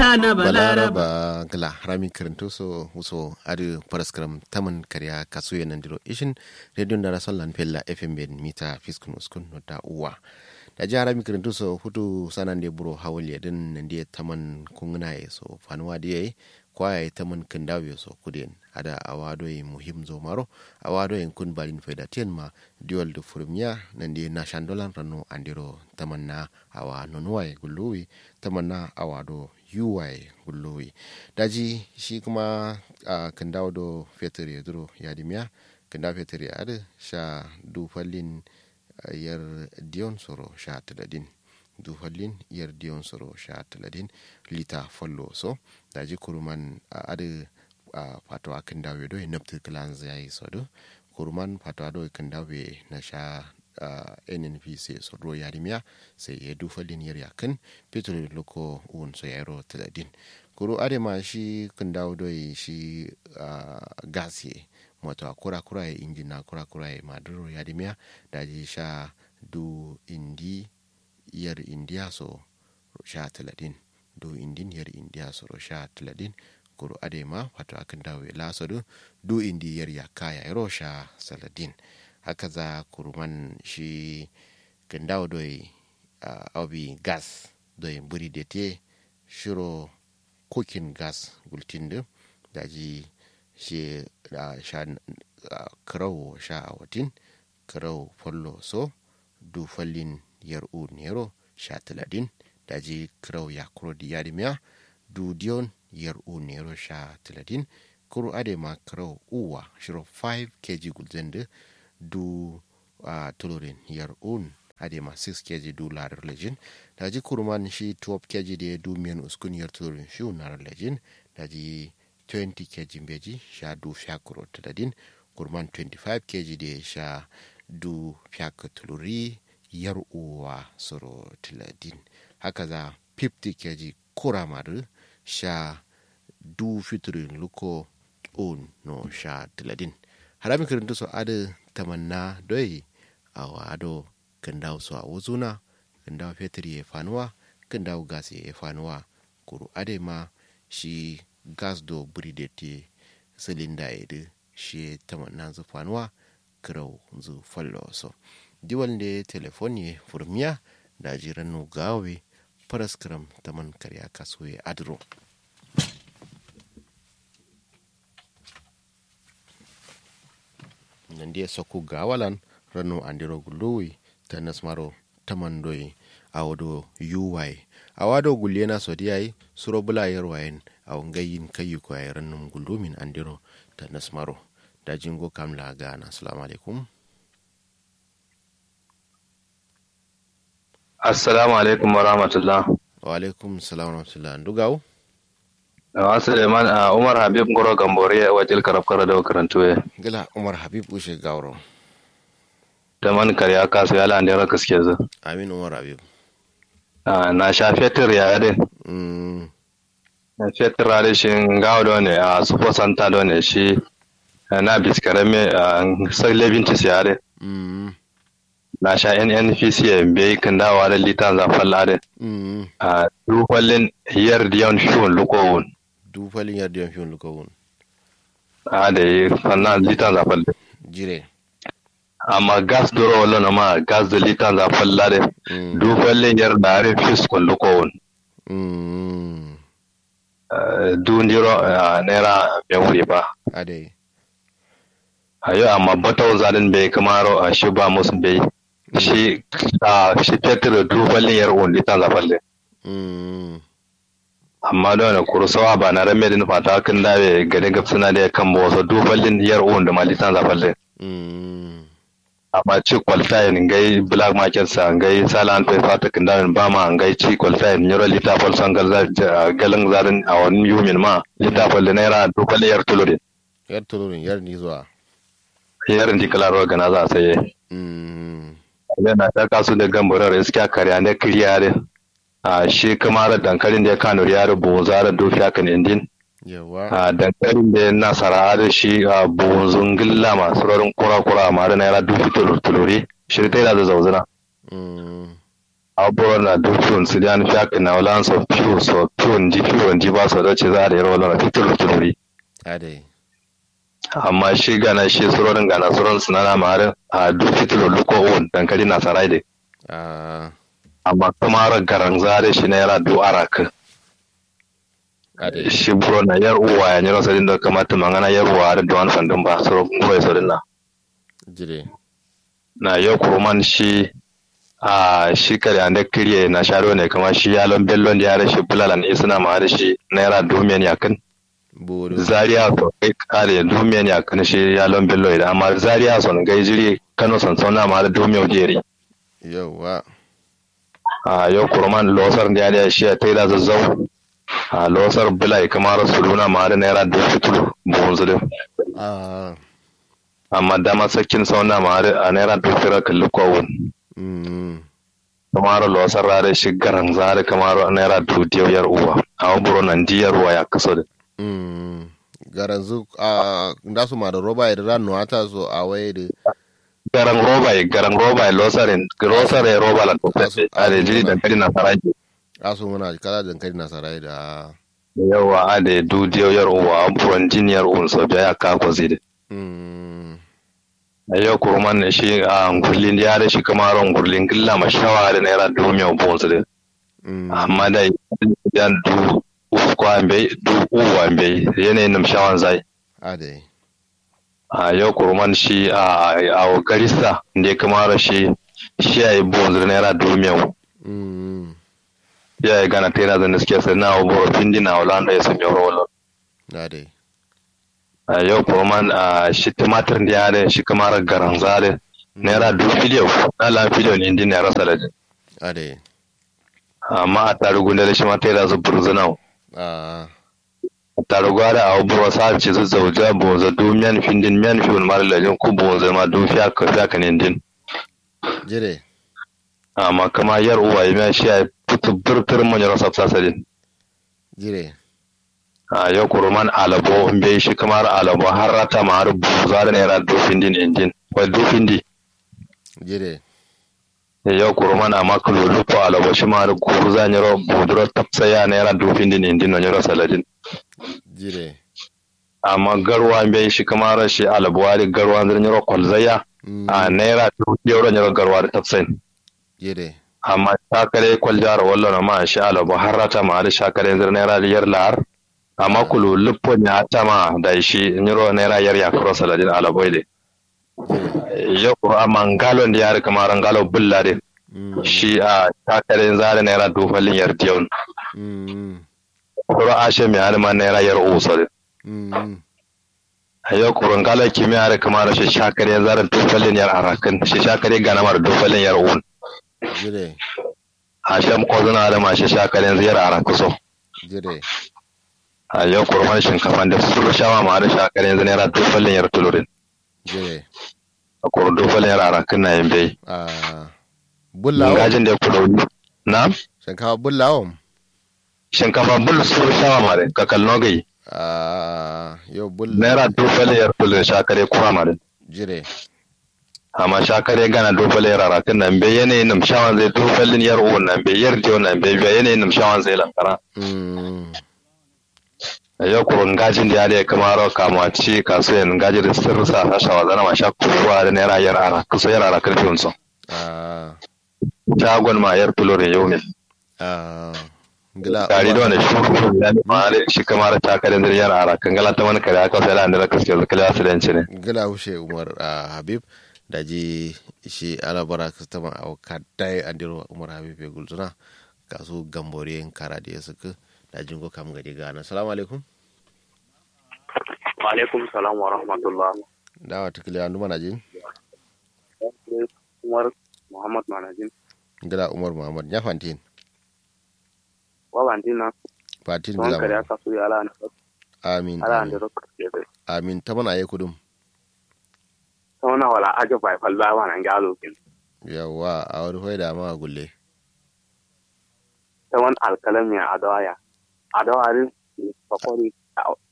na balaraba balaraba gala harami karanto so uso adu paraskram taman karya kasuye nandiro ishin radio ndara sollan pella fm ben mita fiskun uskun no da uwa da ji harami karanto so hutu sanande buro hawali din nandiye taman kungna ye so fanwa diye kwaye taman kandawe so kuden ada awado ye muhim zo maro awado ye kun balin faida tien ma diwal do furmiya nandi na shandolan rano andiro taman na awa nonuwa gulluwi taman na awado yuwaye gulluwi daji shi kuma a kan dawo do fetur ya duro ya dimiya kan dawo fetur ya adu sha dufallin yar diyon soro sha taladin dufallin yar diyon soro sha taladin lita follo so daji kuruman adu a fato a kan dawo do naftu kilan zai so do kuruman fato do kan dawo na sha uh, nnpc so ro yarimiya sai ya dufa liniyar yakin petrol loko un so yaro taladin kuro adema shi kun dawo doi shi uh, gas ye moto kura kura ya injina kura kura ya maduro yarimiya da ji sha du indi yar indiya so sha taladin du indin yar indiya so sha taladin kuro adema wato akan dawo ya laso du indi yar yakaya yaro sha saladin haka za kurman shi gandawo doi uh, obi gas doi buri da te shiro cooking gas gultin da ji shi uh, sha uh, karau sha a watin karau follo so du fallin yar u nero sha taladin da ji karau ya kuro di yadimiya du diyon yar u nero sha taladin kuro adema karau uwa shiro 5 kg gulzende du uh, tulurin yar un adema 6 kg du larar lejin da ji kurman shi 12 kg da du miyan uskun yar tulurin shi unar lejin da ji 20 kg beji sha du fiakuro taladin kurman 25 kg da sha du fiak tuluri yar uwa soro taladin haka za 50 kg kuramar sha du fiturin luko un no sha taladin harami kirinto so ada tamanna doi awa ado kandaw so a wuzuna kandaw fetri e fanuwa kandaw gas e fanuwa kuru ade ma shi gas do buri te silinda e de shi tamanna zu fanuwa kirau zu fallo so diwal de telefoni furmiya da jiranu gawe paraskram taman karya kasuwe adro nandiye sokku gawalan rano andiro gulluwi ta nasmaro tamandoyi awodo yuwai awado gullena sodiyai suro bula yarwayen aw ngayin kayyuko ay rannum gullumin andiro ta nasmaro da jingo kamla gana assalamu alaikum assalamu alaikum wa rahmatullah wa alaikum salam wa rahmatullah ndugaw Awa Suleiman a Umar Habib Ngoro Gambore a wajil karafkara da karantu ya. gila umar habib ushe gawro Da man karya kasu ya lande raka suke zo. amin umar habib Na sha fetur ya yadin. mm, Na fetur rade shi gawo da ne a sufo santa da ne shi na biskare me a sai lebintis ya yadin. mm, Na sha NNPC ya bai kan dawa da litan zafin ladin. mm. A dukwallin yar diyan fiyon lukowun. du falin yardiyan fiyon lukawun A da yi sannan litan zafin jire amma gas doro wala na ma gas da litan zafin ladin. mm, dukwallin yar da harin fiskon lukowun. mm, dundiro naira yan wuri ba adai a yau amma batau zaɗin bai kamaro a shi ba musu bai shi a shi fetur dubalin yar undi ta zafalle mm, amma da wani kursawa ba na rame din fata kan dawe gani gabsuna da kan ba wasu dubalin yar undi ma litan zafalle mm, amma ci qualifying ngai black market sa ngai salan pe fata kan dawe ba ma ngai ci qualifying nyoro lita fal sangal za galan zarin a wani yumin ma lita fal da naira dubalin yar tulure yar tulurin yar ni zuwa yarin dikala gana za a saye mm, yana ta kasu da gambarar iska karya na kiriyare a shi kamar dankalin da ya kano yare bozara dofi akan indin yawa a dankalin da ya nasara da shi a bozun gilla masu rarin kura-kura a mara naira dofi tuluri shi ta yi da zauzuna mm, abubuwan na dukkan su da nufi aka na wala so fiyo so fiyo ji fiyo ji ba so da ce za a da yarwa wala fitur tururi ade amma shi gana shi surorin gana surorin sunana mare a duk fitur luko on dankali na sarai da ah amma kuma ra garan zare shi na yara du araka ade shi buro na yar uwa ya nyiro sadin da kamata mangana yar uwa da duwan fandin ba suro ko sadin na jire na yau kurman shi a shi kare ande kiriye na sharo ne kama shi yalon bellon da yare shi bulalan isna ma da shi naira domin yakin bodo zaria so kai kare domin yakin shi yalon bello idan amma zaria son gai jiri kano son sauna ma da domin jeri yawa a yau kurman losar da yare shi ya taida zazzau a losar bulai kamar suluna ma da naira dubu fitu buhun zulun ah amma dama sakin sauna ma da a naira dubu fira kalli kowun mm kamar losar rare shi garan zare kamar naira dubu diyar uwa a buro nan diyar uwa ya kaso da mm garanzu a ndasu ma da roba da ran nuata so a waye da garan roba ya garan roba ya losarin losare roba la Asu- a da jiri da kari na faraji asu muna kala dankali na sarai da yawa a da du diyar uwa a buron jiniyar uwan so biya ya kako zai da mm a yau kurman ne shi a ngurlin ya da shi kamar ngurlin gilla ma shawa da naira dubu mai uwan su da mm amma da yan du uku ambe du uwa ambe yanayin numshawan zai ade a yau kurman shi a a garista da ya kamara shi shi ya yi bonzir naira dumiyau mm ya yi gana tera da suke sai na oboro findi na olanda ya sami rolo ade a yau kurman a shi tumatir da ya da shi kamara garan zare naira du filiyo na lan filiyo ne indi naira salad ade amma a tarugu da shi ma tera zu burzunau ah a tarugu da a oboro sa ce zu zauja bonza du miyan findin miyan fiyon mara lajin ku bonza ma du fiya ka fiya ka ne din jire amma kama yar uwa ya shi ya fitu birtir manyan rasa sasadin jire a yau kuruman alabo in bai shi kamar alabo har rata ma har buza da naira dofin din injin wai dofin di jire yau kuruman a makalo lupo alabo shi ma har guru za nyaro buduro tapsaya naira dofin din injin na nyaro saladin jire amma garwa in bai shi kamar shi alabo wari garwa zan nyaro kwalzaya mm a naira dofin euro nyaro garwa da tapsayin jire amma shakare kwaljar wallo na ma shi alabo har rata ma har shakare zan naira yar lahar amma kulu lupo ya tama da shi nyaro naira yar ya kuro saladin alabo ile jire yau a mangalon da ya rika maran galo bulla de mm shi a takarin zare naira dufalin yar diyon mm kuro ashe mai halima naira yar uso de mm a yau kurun galo kimi ya rika mara shi shakare zare dufalin yar arakan shi shakare gana mara dufalin yar un jire a shan kozuna halima shi shakare ziyar arakuso jire a yau kurman shinkafan da su shawa ma da shakare zai naira dufalin yar tulurin jire a kurun dufalin yar arakan na yin bai ah bullawo gajin da ya kudo na shinkafa bullawo shinkafa bul su shawa ma da kakal nogai ah yau bulla naira dufalin yar tulurin shakare kura ma da jire amma shakare gana dofale rarakin nan bai yanayin nam shawan zai dofalin yar uwan nan bai yar jiyo nan bai bai yanayin nam shawan zai lankara mm yau kurun gajin da ya da ya kama rawa kama ci kasu yan gaji da sirri sa hasha wa zana ma sha kuwa da naira yar ara kusa yar ara karfi wansu ah shagon ma yar tulore yau ne ah gila tare da wani shuru ya ne ma da shi kama da takare da yar ara kan gala ta wani kare aka sai da an da kaske da kala su danci ne gila hushe umar ah, habib da ji shi alabara kastama a kadai andiro umar habib ya gulzuna kasu gambore kara da ya suka da jingo kam gadi gana salamu alaikum Alaikum salam wa rahmatullah. dawa tukile andu mana jin Umar Muhammad Manajin. gila umar muhammad ya fantin Wa bantina fatin don kare gila aka su ya ala ne. amin Ala amin ne rokka ke da. amin ta mana ayi kudum Sauna wala aje bai falla wa nan galo kin. yawa a wani hoida ma gulle Ta wan alkalami a adawaya. Adawarin fakori